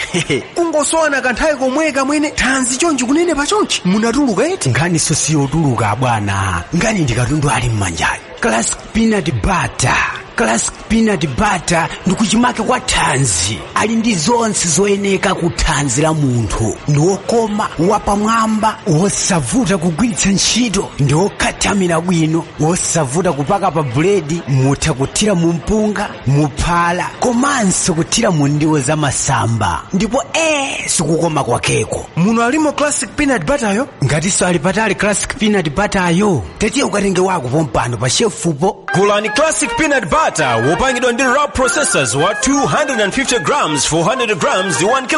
kungosowana kanthawi komwe kamwene thanzi chonchi kunene pachonchi munatuluka eti nkhaniso siyotuluka bwana nkhani ndikatundu ali mmanjayo classic peanut butter classic peanut butter ndikuchimake kwa thanzi ali ndi zonse zoyeneka ku thanzi la munthu ndi wokoma wapamwamba wosavuta kugwiritsa ntchito ndi wokhathamira bwino wosavuta kupaka pa buledi mutha kuthira mu mpunga muphala komanso kuthira mu ndiwo za masamba ndipo ee sikukoma kwakeko muno alimo classic peanut butter yo ngatinso ali patali classic peanut butter yo tetiye ukatenge wako pompano pa shefupo gulani classic peanut butter wopangidwa ndi raw processors wa 250 grams 400 grams ndi 1 kg